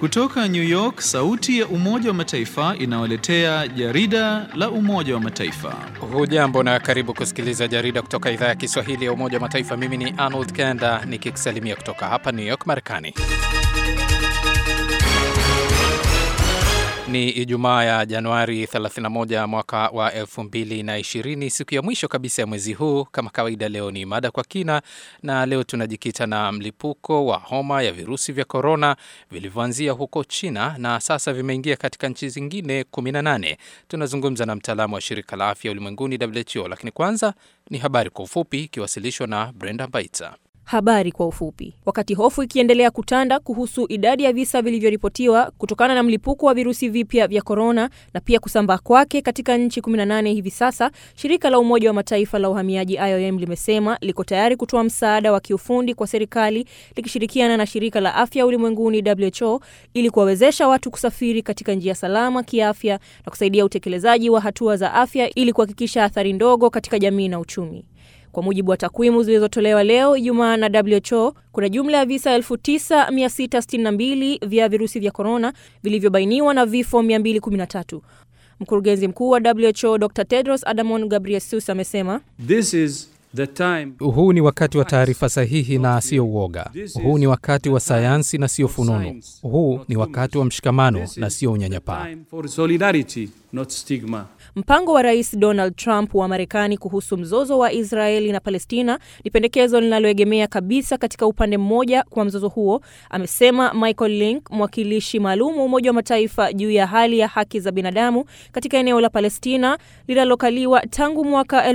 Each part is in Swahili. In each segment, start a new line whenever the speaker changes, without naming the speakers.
Kutoka New York, sauti ya Umoja wa Mataifa inawaletea jarida la Umoja wa Mataifa.
Hujambo na karibu kusikiliza jarida kutoka idhaa ya Kiswahili ya Umoja wa Mataifa. Mimi ni Arnold Kenda nikikusalimia kutoka hapa New York, Marekani. Ni Ijumaa ya Januari 31 mwaka wa 2020, siku ya mwisho kabisa ya mwezi huu. Kama kawaida, leo ni mada kwa kina, na leo tunajikita na mlipuko wa homa ya virusi vya korona vilivyoanzia huko China na sasa vimeingia katika nchi zingine 18. Tunazungumza na mtaalamu wa shirika la afya ulimwenguni WHO, lakini kwanza ni habari kwa ufupi ikiwasilishwa na Brenda Baita.
Habari kwa ufupi. Wakati hofu ikiendelea kutanda kuhusu idadi ya visa vilivyoripotiwa kutokana na mlipuko wa virusi vipya vya korona na pia kusambaa kwake katika nchi 18 hivi sasa, shirika la Umoja wa Mataifa la uhamiaji IOM limesema liko tayari kutoa msaada wa kiufundi kwa serikali likishirikiana na shirika la afya ulimwenguni WHO ili kuwawezesha watu kusafiri katika njia salama kiafya na kusaidia utekelezaji wa hatua za afya ili kuhakikisha athari ndogo katika jamii na uchumi. Kwa mujibu wa takwimu zilizotolewa leo Ijumaa na WHO, kuna jumla ya visa 9662 vya virusi vya korona vilivyobainiwa na vifo 213. Mkurugenzi mkuu wa WHO Dr Tedros Adhanom Ghebreyesus amesema
This is the time
Huu ni wakati wa taarifa sahihi na sio uoga. Huu ni wakati wa sayansi na sio fununu. Huu ni wakati wa mshikamano na sio unyanyapaa.
time for solidarity, not stigma.
Mpango wa Rais Donald Trump wa Marekani kuhusu mzozo wa Israeli na Palestina ni pendekezo linaloegemea kabisa katika upande mmoja kwa mzozo huo, amesema Michael Link, mwakilishi maalum wa Umoja wa Mataifa juu ya hali ya haki za binadamu katika eneo la Palestina linalokaliwa tangu mwaka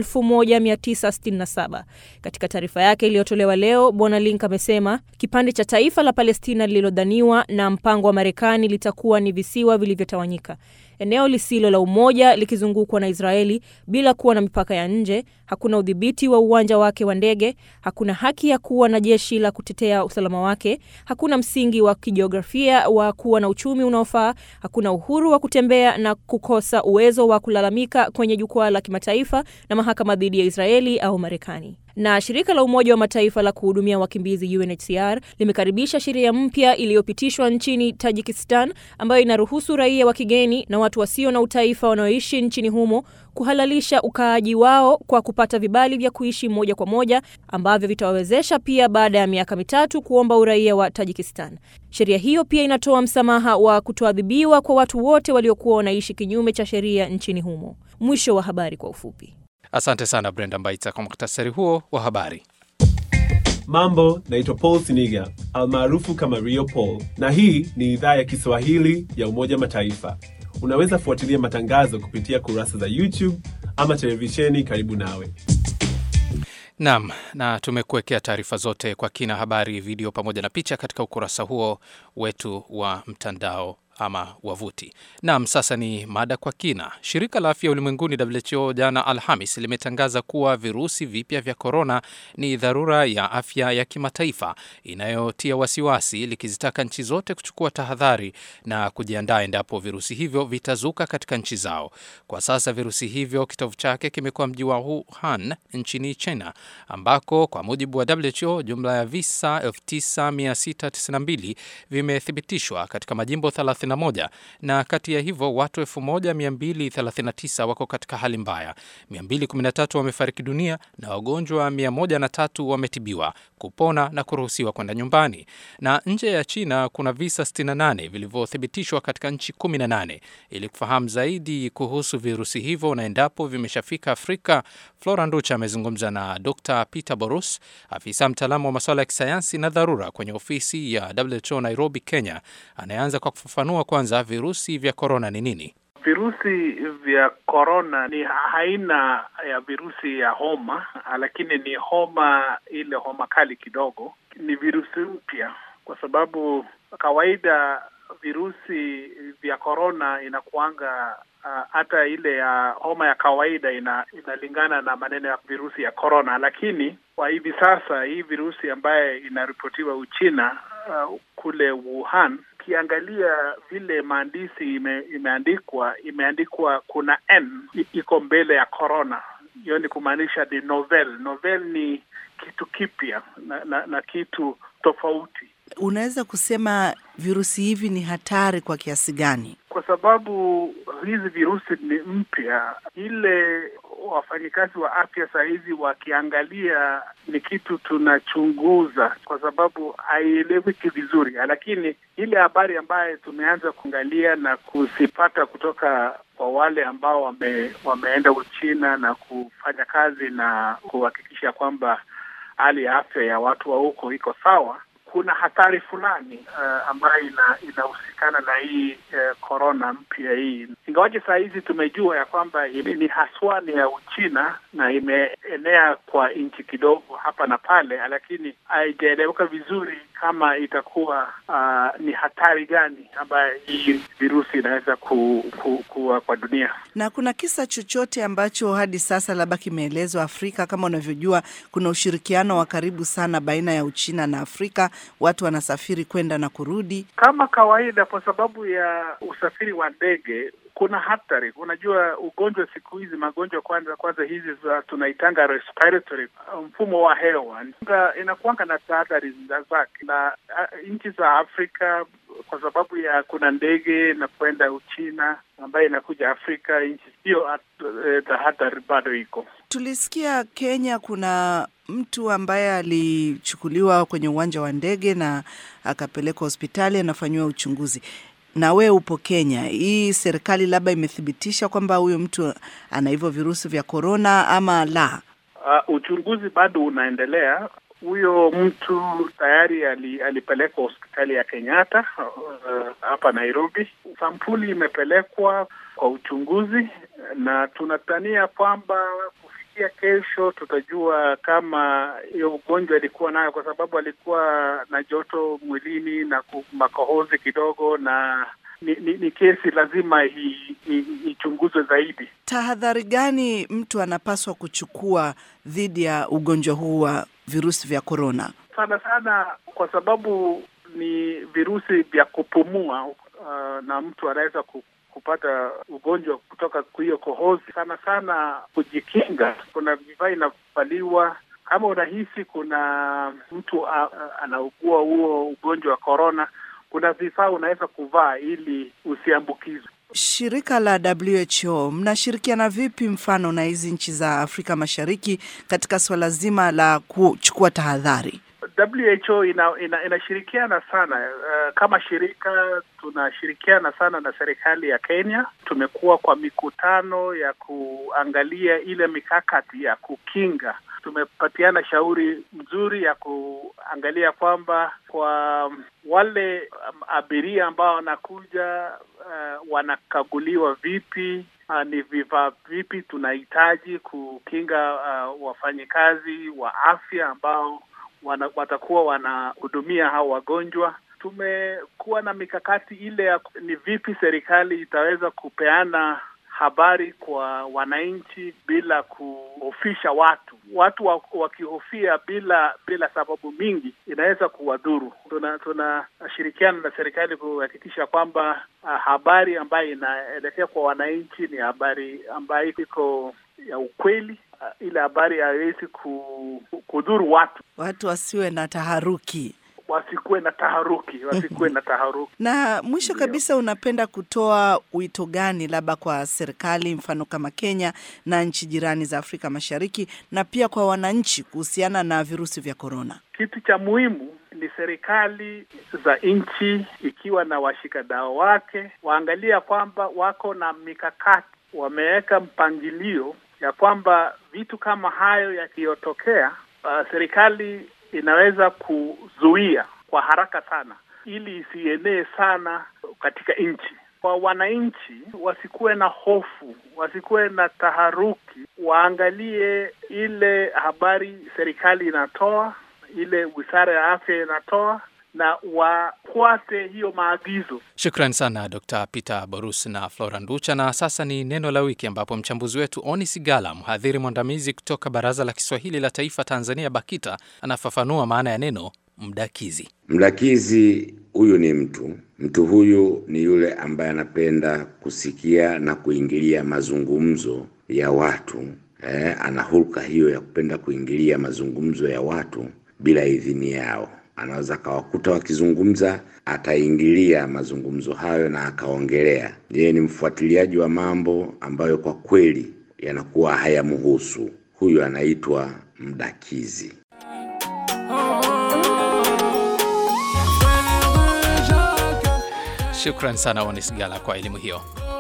1967. Katika taarifa yake iliyotolewa leo, Bwana Link amesema kipande cha taifa la Palestina lililodhaniwa na mpango wa Marekani litakuwa ni visiwa vilivyotawanyika eneo lisilo la umoja likizungukwa na Israeli bila kuwa na mipaka ya nje. Hakuna udhibiti wa uwanja wake wa ndege, hakuna haki ya kuwa na jeshi la kutetea usalama wake, hakuna msingi wa kijiografia wa kuwa na uchumi unaofaa, hakuna uhuru wa kutembea na kukosa uwezo wa kulalamika kwenye jukwaa la kimataifa na mahakama dhidi ya Israeli au Marekani na shirika la Umoja wa Mataifa la kuhudumia wakimbizi UNHCR limekaribisha sheria mpya iliyopitishwa nchini Tajikistan ambayo inaruhusu raia wa kigeni na watu wasio na utaifa wanaoishi nchini humo kuhalalisha ukaaji wao kwa kupata vibali vya kuishi moja kwa moja ambavyo vitawawezesha pia baada ya miaka mitatu kuomba uraia wa Tajikistan. Sheria hiyo pia inatoa msamaha wa kutoadhibiwa kwa watu wote waliokuwa wanaishi kinyume cha sheria nchini humo. Mwisho wa habari kwa ufupi.
Asante sana Brenda Mbaita kwa muktasari huo wa habari.
Mambo, naitwa Paul Siniga almaarufu kama Rio Paul, na hii ni idhaa ya Kiswahili ya Umoja Mataifa. Unaweza fuatilia matangazo kupitia kurasa za YouTube ama televisheni karibu nawe.
Naam, na tumekuwekea taarifa zote kwa kina, habari, video pamoja na picha katika ukurasa huo wetu wa mtandao ama wavuti. Naam, sasa ni mada kwa kina. Shirika la Afya Ulimwenguni WHO jana Alhamis limetangaza kuwa virusi vipya vya korona ni dharura ya afya ya kimataifa inayotia wasiwasi, likizitaka nchi zote kuchukua tahadhari na kujiandaa endapo virusi hivyo vitazuka katika nchi zao. Kwa sasa virusi hivyo kitovu chake kimekuwa mji wa Wuhan nchini China, ambako kwa mujibu wa WHO jumla ya visa 9692 vimethibitishwa katika majimbo 31 na kati ya hivyo watu 1239 wako katika hali mbaya, 213 wamefariki dunia na wagonjwa 103 wametibiwa, kupona na kuruhusiwa kwenda nyumbani. Na nje ya China kuna visa 68 vilivyothibitishwa katika nchi 18. Ili kufahamu zaidi kuhusu virusi hivyo na endapo vimeshafika Afrika, Flora Nducha amezungumza na Dr Peter Borus, afisa mtaalamu wa masuala ya kisayansi na dharura kwenye ofisi ya WHO Nairobi, Kenya, anayeanza kwa kufafanua kwanza virusi vya korona ni nini.
Virusi vya korona ni aina ya virusi ya homa, lakini ni homa ile homa kali kidogo. Ni virusi mpya kwa sababu kawaida virusi vya korona inakuanga hata uh, ile ya homa ya kawaida ina, inalingana na maneno ya virusi ya korona, lakini kwa hivi sasa hii virusi ambaye inaripotiwa Uchina uh, kule Wuhan ukiangalia vile maandishi ime, imeandikwa imeandikwa kuna n iko mbele ya corona. Hiyo ni kumaanisha ni novel. Novel ni kitu kipya na, na, na kitu tofauti.
unaweza kusema virusi hivi ni hatari kwa kiasi gani?
Kwa sababu hizi virusi ni mpya, ile wafanyikazi wa afya saa hizi wakiangalia ni kitu tunachunguza, kwa sababu haieleweki vizuri, lakini ile habari ambayo tumeanza kuangalia na kuzipata kutoka kwa wale ambao wame, wameenda Uchina na kufanya kazi na kuhakikisha kwamba hali ya afya ya watu wa huko iko sawa, kuna hatari fulani uh, ambayo ina, inahusikana na hii korona uh, mpya hii, ingawaje saa hizi tumejua ya kwamba ni haswa ni ya Uchina na imeenea kwa nchi kidogo hapa na pale, lakini haijaeleweka vizuri kama itakuwa uh, ni hatari gani ambayo hii virusi inaweza ku, ku, kuwa kwa dunia.
Na kuna kisa chochote ambacho hadi sasa labda kimeelezwa Afrika? Kama unavyojua, kuna ushirikiano wa karibu sana baina ya Uchina na Afrika, watu wanasafiri kwenda na kurudi
kama kawaida. Kwa sababu ya usafiri wa ndege kuna hatari. Unajua, ugonjwa siku hizi, magonjwa kwanza kwanza hizi za tunaitanga respiratory, mfumo wa hewa inakuanga na tahadhari zake, na nchi za Afrika kwa sababu ya kuna ndege na kwenda Uchina ambayo inakuja Afrika, nchi hiyo tahadhari bado iko.
Tulisikia Kenya kuna mtu ambaye alichukuliwa kwenye uwanja wa ndege na akapelekwa hospitali anafanyiwa uchunguzi na we upo Kenya, hii serikali labda imethibitisha kwamba huyo mtu ana hivyo virusi vya korona ama la?
Uh, uchunguzi bado unaendelea. Huyo mtu tayari ali, alipelekwa hospitali ya Kenyatta hapa uh, Nairobi. Sampuli imepelekwa kwa uchunguzi na tunatania kwamba kufikia kesho tutajua kama hiyo ugonjwa alikuwa nayo, kwa sababu alikuwa na joto mwilini na makohozi kidogo, na ni, ni, ni kesi lazima ichunguzwe zaidi.
Tahadhari gani mtu anapaswa kuchukua dhidi ya ugonjwa huu wa virusi vya korona?
Sana sana kwa sababu ni virusi vya kupumua, uh, na mtu anaweza kupata ugonjwa kutoka kwa hiyo kohozi. Sana sana kujikinga, kuna vifaa inavaliwa. Kama unahisi kuna mtu anaugua huo ugonjwa wa korona, kuna vifaa unaweza kuvaa ili usiambukizwe.
Shirika la WHO mnashirikiana vipi, mfano na hizi nchi za Afrika Mashariki katika suala zima la kuchukua tahadhari?
WHO ina, ina, inashirikiana sana uh, kama shirika tunashirikiana sana na serikali ya Kenya. Tumekuwa kwa mikutano ya kuangalia ile mikakati ya kukinga. Tumepatiana shauri mzuri ya kuangalia kwamba kwa wale um, abiria ambao wanakuja uh, wanakaguliwa vipi Uh, ni vifaa vipi tunahitaji kukinga uh, wafanyikazi wa afya ambao wana, watakuwa wanahudumia hao wagonjwa. Tumekuwa na mikakati ile ya ni vipi serikali itaweza kupeana habari kwa wananchi bila kuhofisha watu. Watu wakihofia bila bila sababu mingi inaweza kuwadhuru. Tunashirikiana tuna na serikali kuhakikisha kwamba uh, habari ambayo inaelekea kwa wananchi ni habari ambayo iko ya ukweli. Uh, ile habari haiwezi kudhuru watu,
watu wasiwe na taharuki
wasikuwe na taharuki, wasikuwe na taharuki.
Na mwisho kabisa, unapenda kutoa wito gani labda kwa serikali, mfano kama Kenya na nchi jirani za Afrika Mashariki, na pia kwa wananchi kuhusiana na virusi vya korona?
Kitu cha muhimu ni serikali za nchi ikiwa na washikadau wake waangalia kwamba wako na mikakati, wameweka mpangilio ya kwamba vitu kama hayo yakiyotokea, uh, serikali inaweza kuzuia kwa haraka sana ili isienee sana katika nchi. Kwa wananchi wasikuwe na hofu, wasikuwe na taharuki, waangalie ile habari serikali inatoa, ile wizara ya afya inatoa na wafuate hiyo maagizo.
Shukran sana Dr. Peter Borus na Flora Nducha. Na sasa ni neno la wiki, ambapo mchambuzi wetu Oni Sigala, mhadhiri mwandamizi kutoka Baraza la Kiswahili la Taifa Tanzania, BAKITA, anafafanua maana ya neno mdakizi.
Mdakizi huyu ni mtu mtu huyu ni yule ambaye anapenda kusikia na kuingilia mazungumzo ya watu eh, ana hulka hiyo ya kupenda kuingilia mazungumzo ya watu bila idhini yao anaweza akawakuta wakizungumza, ataingilia mazungumzo hayo na akaongelea. Yeye ni mfuatiliaji wa mambo ambayo kwa kweli yanakuwa hayamhusu. Huyu anaitwa mdakizi.
Shukran sana Onis Gala kwa elimu hiyo.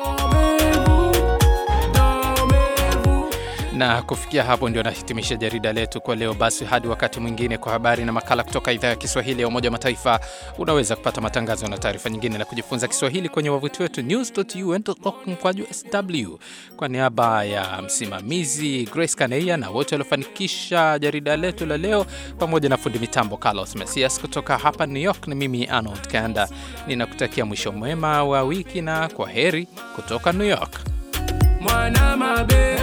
Na kufikia hapo ndio nahitimisha jarida letu kwa leo. Basi hadi wakati mwingine, kwa habari na makala kutoka idhaa ya Kiswahili ya Umoja wa Mataifa. Unaweza kupata matangazo na taarifa nyingine na kujifunza Kiswahili kwenye wavuti wetu news.un.org mkwaju sw. Kwa niaba ya msimamizi Grace Kaneia na wote waliofanikisha jarida letu la leo, pamoja na fundi mitambo Carlos Mesias kutoka hapa New York, ni mimi Arnold Kanda ninakutakia mwisho mwema wa wiki na kwa heri kutoka New York.
Mwana mabe